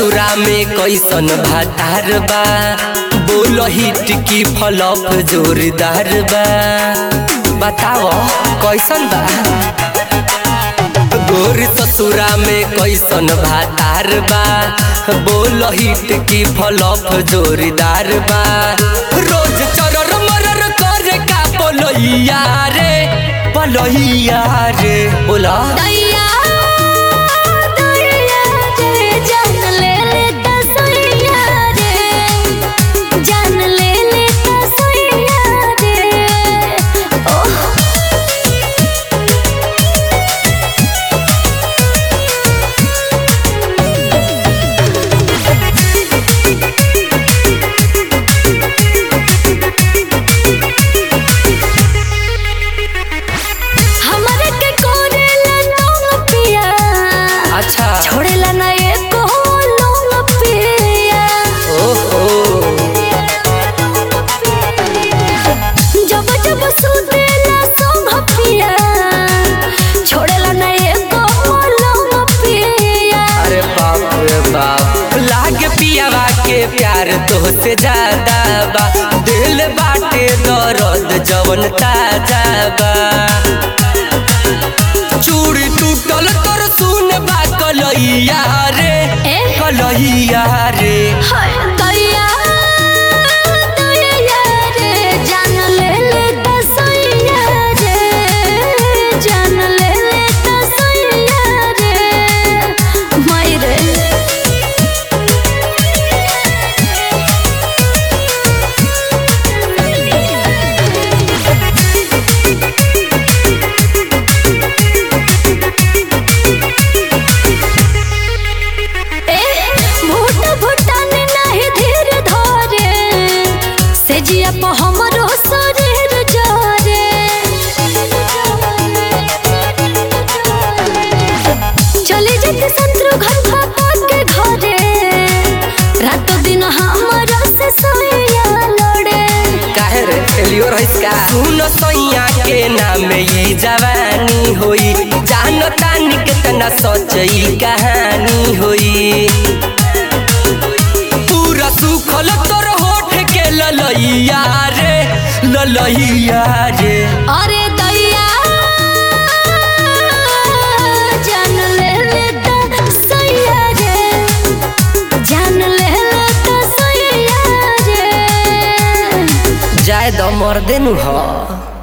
ससुरा में कैसन भातार बा बोल हिट की फलप जोरदार बा बताओ कैसन बा गोर ससुरा में कैसन भातार बा बोल हिट की फलप जोरदार बा रोज चरर मरर करे का बोलैया रे बोलैया रे बोला दैया दैया रे जान ले ले तसैया रे जान ले ले तसैया रे ओह हमरे के कोरेला लोग पिया अच्छा छोड़ेला ना एको लोग पिया ओहो जब जब सुतेला संग पिया छोड़ेला ना एको लोग पिया अरे बाप रे बाप लाग पियावा के प्यार तोहसे ज्यादा बा दिल बाटे दर्द जवन ताजा बा चूड़ी टूटल तोर सुन बा कलैया रे ए? कलैया रे हाय दैया दैया रे जान ले ले तसैया रे जान ले ले तसैया रे माई रे भूत भूटान नहीं धीर धरे से जिया पर हमरो शरीर जरे चले जेते शत्रु घर भापा के घरे रातो दिन हमरो से सोया लड़े काहे रे फेलियर है का सुन सैया के नाम ई जवानी होई जान तानी कितना सच्ची कहानी होई पूरा सुखल तोर होठ के ललैया रे ललैया रे अरे दैया जान ले ले त सैया रे जान ले ले त सैया रे जाय द मर्दे नु ह